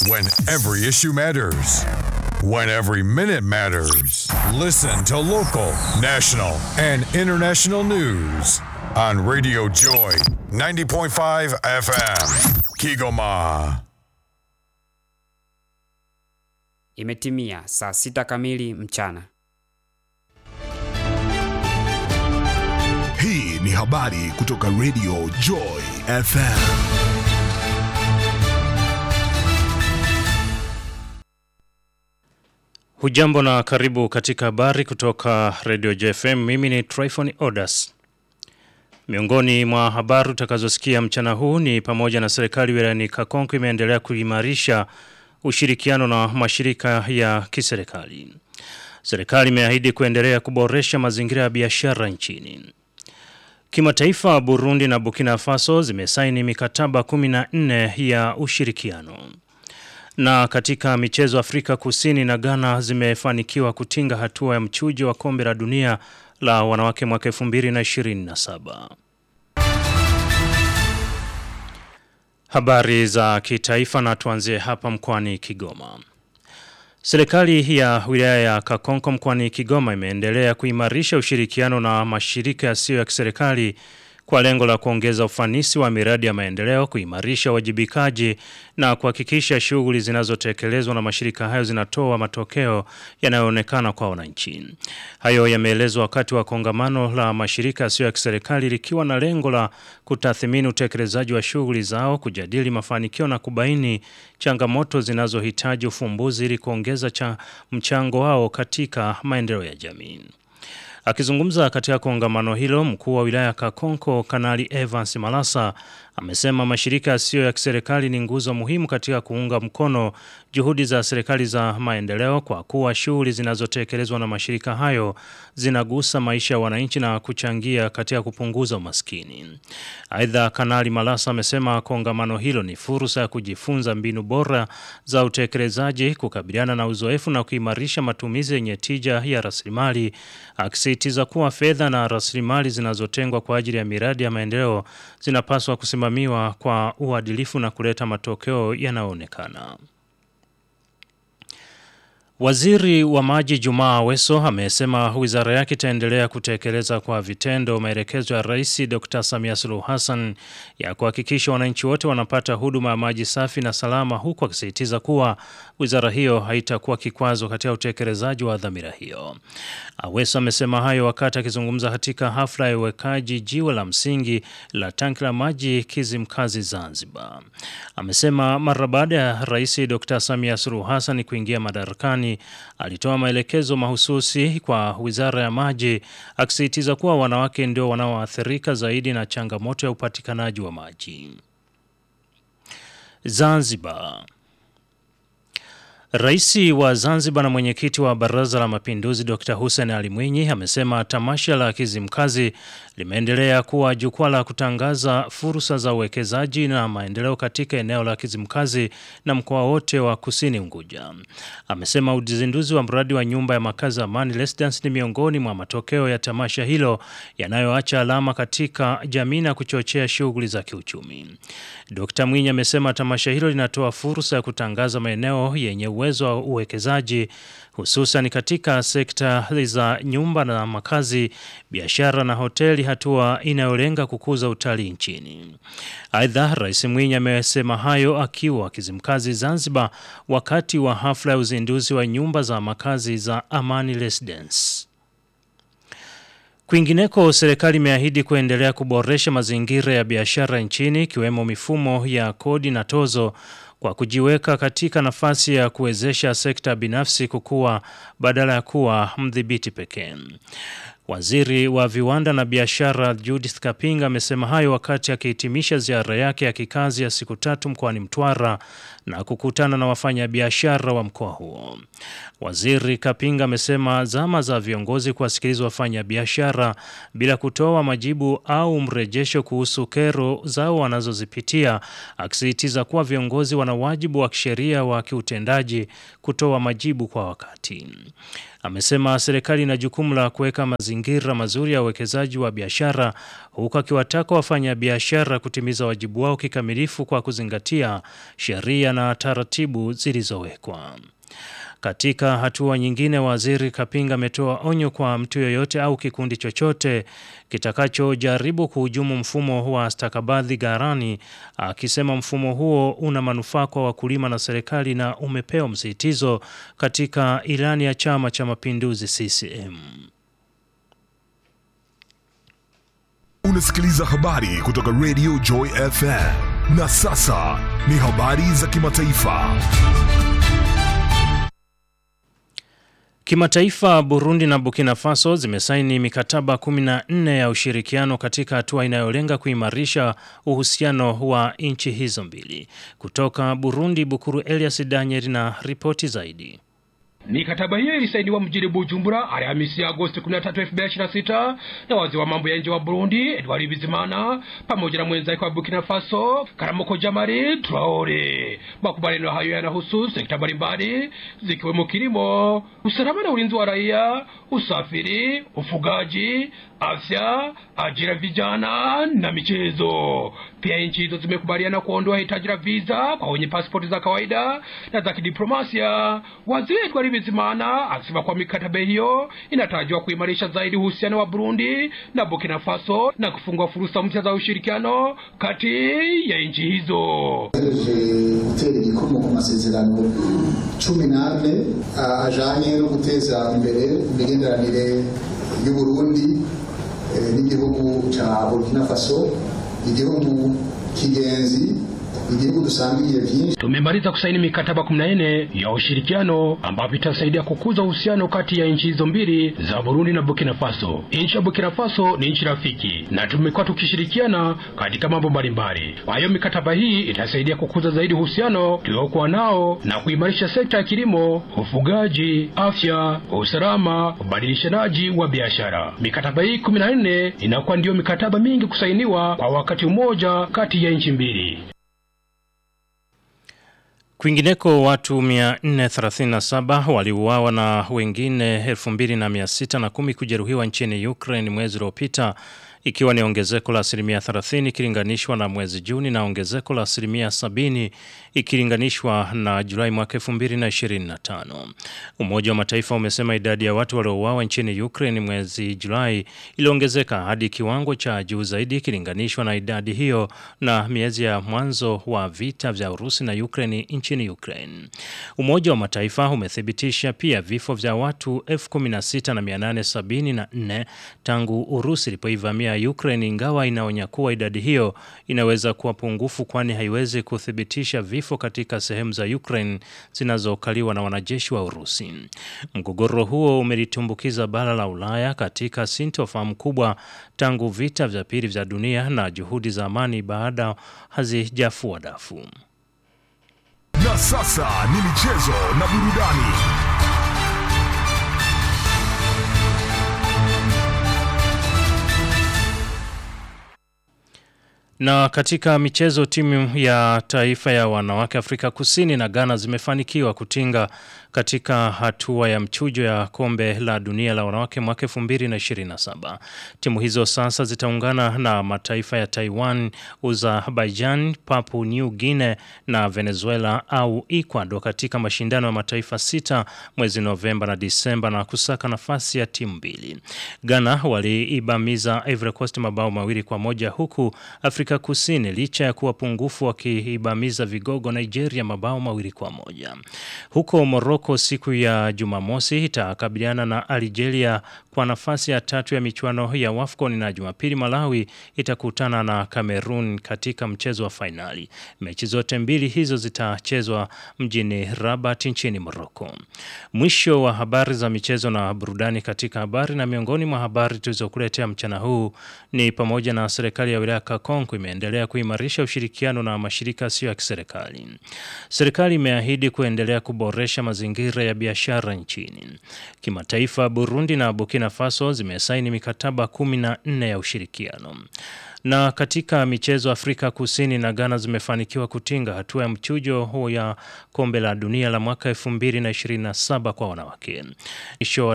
When every issue matters. When every minute matters. Listen to local, national, and international news on Radio Joy 90.5 FM. Kigoma. Imetimia saa sita kamili mchana. Hii ni habari kutoka Radio Joy FM. Hujambo na karibu katika habari kutoka Radio JFM. Mimi ni Tryphon Odas. Miongoni mwa habari utakazosikia mchana huu ni pamoja na serikali wilayani Kakonko imeendelea kuimarisha ushirikiano na mashirika ya kiserikali. Serikali imeahidi kuendelea kuboresha mazingira ya biashara nchini. Kimataifa Burundi na Burkina Faso zimesaini mikataba 14 ya ushirikiano. Na katika michezo Afrika Kusini na Ghana zimefanikiwa kutinga hatua ya mchujo wa kombe la dunia la wanawake mwaka 2027. Habari za kitaifa na tuanzie hapa mkoani Kigoma. Serikali ya wilaya ya Kakonko mkoani Kigoma imeendelea kuimarisha ushirikiano na mashirika yasiyo ya kiserikali kwa lengo la kuongeza ufanisi wa miradi ya maendeleo, kuimarisha wajibikaji na kuhakikisha shughuli zinazotekelezwa na mashirika hayo zinatoa matokeo yanayoonekana kwa wananchi. Hayo yameelezwa wakati wa kongamano la mashirika yasiyo ya kiserikali likiwa na lengo la kutathmini utekelezaji wa shughuli zao, kujadili mafanikio na kubaini changamoto zinazohitaji ufumbuzi ili kuongeza cha mchango wao katika maendeleo ya jamii. Akizungumza katika kongamano hilo, mkuu wa wilaya Kakonko Kanali Evans Malasa amesema mashirika yasiyo ya kiserikali ni nguzo muhimu katika kuunga mkono juhudi za serikali za maendeleo kwa kuwa shughuli zinazotekelezwa na mashirika hayo zinagusa maisha ya wananchi na kuchangia katika kupunguza umaskini. Aidha, Kanali Malasa amesema kongamano hilo ni fursa ya kujifunza mbinu bora za utekelezaji, kukabiliana na uzoefu na kuimarisha matumizi yenye tija ya rasilimali, akisisitiza kuwa fedha na rasilimali zinazotengwa kwa ajili ya miradi ya maendeleo zinapaswa kusimamiwa kwa uadilifu na kuleta matokeo yanayoonekana. Waziri wa maji Jumaa Aweso amesema wizara yake itaendelea kutekeleza kwa vitendo maelekezo ya Rais Dr. Samia Suluhu Hassan ya kuhakikisha wananchi wote wanapata huduma ya maji safi na salama huku akisisitiza kuwa wizara hiyo haitakuwa kikwazo katika utekelezaji wa dhamira hiyo. Aweso amesema hayo wakati akizungumza katika hafla ya uwekaji jiwe la msingi la tanki la maji Kizimkazi Zanzibar. Amesema mara baada ya Rais Dr. Samia Suluhu Hassan kuingia madarakani alitoa maelekezo mahususi kwa Wizara ya Maji akisisitiza kuwa wanawake ndio wanaoathirika zaidi na changamoto ya upatikanaji wa maji. Zanzibar Rais wa Zanzibar na mwenyekiti wa Baraza la Mapinduzi Dr. Hussein Ali Mwinyi amesema tamasha la Kizimkazi limeendelea kuwa jukwaa la kutangaza fursa za uwekezaji na maendeleo katika eneo la Kizimkazi na mkoa wote wa Kusini Unguja. Amesema uzinduzi wa mradi wa nyumba ya makazi Amani Residence ni miongoni mwa matokeo ya tamasha hilo yanayoacha alama katika jamii na kuchochea shughuli za kiuchumi. Dr. Mwinyi amesema tamasha hilo linatoa fursa ya kutangaza maeneo yenye uwezo wa uwekezaji hususan katika sekta za nyumba na makazi, biashara na hoteli, hatua inayolenga kukuza utalii nchini. Aidha, Rais Mwinyi amesema hayo akiwa Kizimkazi Zanzibar wakati wa hafla ya uzinduzi wa nyumba za makazi za Amani Residence. Kwingineko, serikali imeahidi kuendelea kuboresha mazingira ya biashara nchini ikiwemo mifumo ya kodi na tozo kwa kujiweka katika nafasi ya kuwezesha sekta binafsi kukua badala ya kuwa mdhibiti pekee. Waziri wa viwanda na biashara Judith Kapinga amesema hayo wakati akihitimisha ziara yake ya kikazi ya siku tatu mkoani Mtwara na kukutana na wafanyabiashara wa mkoa huo. Waziri Kapinga amesema zama za viongozi kuwasikiliza wafanyabiashara bila kutoa majibu au mrejesho kuhusu kero zao wanazozipitia, akisisitiza kuwa viongozi wana wajibu wa kisheria wa kiutendaji kutoa majibu kwa wakati. Amesema serikali ina jukumu la kuweka mazingira mazingira mazuri ya uwekezaji wa biashara huku akiwataka wafanyabiashara kutimiza wajibu wao kikamilifu kwa kuzingatia sheria na taratibu zilizowekwa. Katika hatua nyingine, waziri Kapinga ametoa onyo kwa mtu yoyote au kikundi chochote kitakachojaribu kuhujumu mfumo wa stakabadhi ghalani, akisema mfumo huo una manufaa kwa wakulima na serikali na umepewa msisitizo katika ilani ya Chama cha Mapinduzi CCM. Unasikiliza habari kutoka Radio Joy FM. Na sasa ni habari za kimataifa. Kimataifa, Burundi na Burkina Faso zimesaini mikataba 14 ya ushirikiano katika hatua inayolenga kuimarisha uhusiano wa nchi hizo mbili. Kutoka Burundi, Bukuru Elias Daniel na ripoti zaidi. Mikataba hiyo ilisainiwa mjini Bujumbura Alhamisi Agosti 13, 2026 na waziri wa mambo ya nje wa Burundi Edward Bizimana pamoja na mwenzake wa Burkina Faso Karamoko Jamari Traore. Makubaliano hayo yanahusu sekta mbalimbali zikiwemo kilimo, usalama na ulinzi wa raia, usafiri, ufugaji, afya, ajira vijana na michezo. Pia nchi hizo zimekubaliana kuondoa hitaji la visa kwa wenye pasipoti za kawaida na za kidiplomasia. Waziri Edward Bizimana akisema kwa mikataba hiyo inatarajiwa kuimarisha zaidi uhusiano wa Burundi na Burkina Faso na kufungua fursa mpya za ushirikiano kati ya nchi hizo. gutera igikomo ku masezerano cumi n'ane ajanye no guteza imbere imigenderanire y'uburundi n'igihugu ca burkina faso igihugu kigenzi igihugu dusangiye vyinshi Tumemaliza kusaini mikataba 14 ya ushirikiano ambapo itasaidia kukuza uhusiano kati ya nchi hizo mbili za Burundi na Burkina Faso. Nchi ya Burkina Faso ni nchi rafiki na tumekuwa tukishirikiana katika mambo mbalimbali. Kwa hiyo mikataba hii itasaidia kukuza zaidi uhusiano tuliokuwa nao na kuimarisha sekta ya kilimo, ufugaji, afya, usalama, ubadilishanaji wa biashara. Mikataba hii 14 inakuwa ndiyo mikataba mingi kusainiwa kwa wakati mmoja kati ya nchi mbili. Kwingineko watu 437 waliuawa na wengine 2610 kujeruhiwa nchini Ukraine mwezi uliopita ikiwa ni ongezeko la asilimia 30 ikilinganishwa na mwezi Juni na ongezeko la asilimia 70 ikilinganishwa na Julai mwaka 2025. Umoja wa Mataifa umesema idadi ya watu waliouawa nchini Ukraine mwezi Julai iliongezeka hadi kiwango cha juu zaidi ikilinganishwa na idadi hiyo na miezi ya mwanzo wa vita vya Urusi na Ukraine nchini Ukraine. Umoja wa Mataifa umethibitisha pia vifo vya watu 16874 tangu Urusi ilipoivamia Ukraine ingawa inaonya kuwa idadi hiyo inaweza kuwa pungufu kwani haiwezi kuthibitisha vifo katika sehemu za Ukraine zinazokaliwa na wanajeshi wa Urusi. Mgogoro huo umelitumbukiza bara la Ulaya katika sintofahamu kubwa tangu vita vya pili vya dunia na juhudi za amani baada hazijafua dafu. Na sasa ni michezo na burudani. Na katika michezo, timu ya taifa ya wanawake Afrika Kusini na Ghana zimefanikiwa kutinga katika hatua ya mchujo ya kombe la dunia la wanawake mwaka 2027. Timu hizo sasa zitaungana na mataifa ya Taiwan, Azerbaijan, Papua New Guinea na Venezuela au Ecuador katika mashindano ya mataifa sita mwezi Novemba na Disemba na kusaka nafasi ya timu mbili. Ghana waliibamiza Ivory Coast mabao mawili kwa moja huku Afrika Kusini licha ya kuwa pungufu wakiibamiza vigogo Nigeria mabao mawili kwa moja. Huko Morocco siku ya Jumamosi itakabiliana na Algeria kwa nafasi ya tatu ya michuano ya WAFCON na Jumapili Malawi itakutana na Cameroon katika mchezo wa fainali. Mechi zote mbili hizo zitachezwa mjini Rabat nchini Morocco. Mwisho wa habari za michezo na burudani katika habari na miongoni mwa habari tulizokuletea mchana huu ni pamoja na serikali ya wilaya Kakonko imeendelea kuimarisha ushirikiano na mashirika yasiyo ya kiserikali. Serikali imeahidi kuendelea kuboresha mazingira ya biashara nchini. Kimataifa, Burundi na Burkina Faso zimesaini mikataba 14 ya ushirikiano. Na katika michezo, Afrika Kusini na Ghana zimefanikiwa kutinga hatua ya mchujo huo ya kombe la dunia la mwaka 2027 kwa wanawake. Mwisho